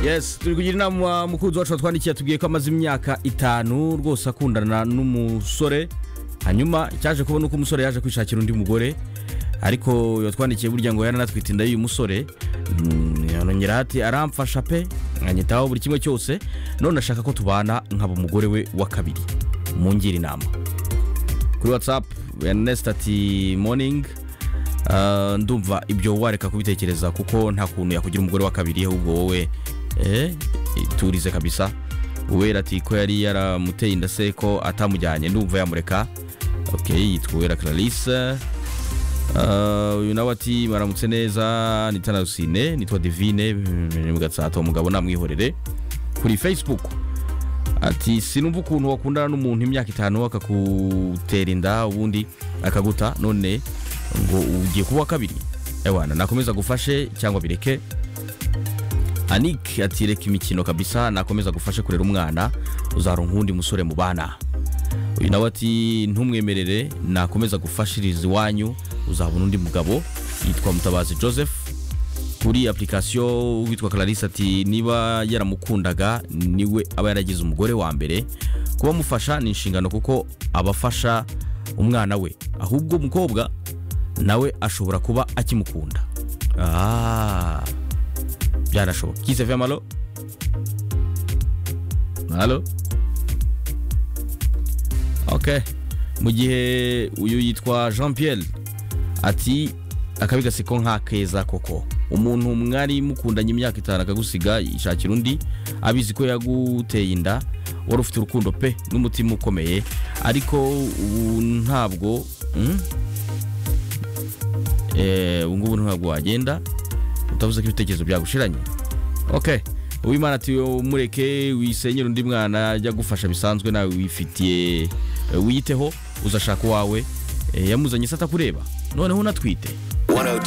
yes turi kugira inama mukunzi wacu watwandikiye tubwiye ko amaze imyaka itanu rwose akundana n'umusore hanyuma cyaje kubona uko umusore yaje kwishakira undi mugore ariko yatwandikiye burya ngo yaranatwite inda y'uyu musore Mm, yanongeraho ati aramfasha pe nkanyitaho buri kimwe cyose none ashaka ko tubana nkaba umugore we wa kabiri mungire inama kuri watsapu ernest ati moningi Ah, ndumva ibyo wareka kubitekereza kuko nta kuntu yakugira umugore wa kabiri ahubwo wowe eh, turize kabisa uwera ati ko yari yaramuteye inda se ko atamujyanye ndumva yamureka ok yitwa uwera clarisse Ah, uyu nawe ati maramutse neza nitwa narusine nitwa divine mm, mu gatsata umugabo namwihorere kuri facebook ati sinumva ukuntu wakundana n'umuntu imyaka itanu akakutera inda ubundi akaguta none ngo ugiye kuba uwa kabiri ewana nakomeza gufashe cyangwa bireke anik ati reka imikino kabisa nakomeza gufashe kurera umwana uzaronka uwundi musore mu bana uyu nawe ati ntumwemerere nakomeza gufashiriza iwanyu uzabona undi mugabo yitwa mutabazi joseph kuri application witwa clarisse ati niba yaramukundaga niwe aba yaragize umugore wa mbere kuba amufasha ni inshingano kuko aba afasha umwana we ahubwo umukobwa nawe ashobora kuba akimukunda Ah, byanashoboka kise fe amalo halo ok mu gihe uyu yitwa jean pierre ati akabi gaseko nka keza koko umuntu mwari mukundanye imyaka itanu akagusiga yishakira undi abizi ko yaguteye inda wari ufite urukundo pe n'umutima ukomeye ariko ubu ntabwo mm? Eh, ubu ngubu ntabwo wagenda utavuze ko ibitekerezo byagushiranye ok uwimana ati mureke wisenyere undi mwana ajya agufasha bisanzwe nawe wifitiye eh, wiyiteho uzashaka uwawe Eh, yamuzanye se atakureba noneho unatwite 102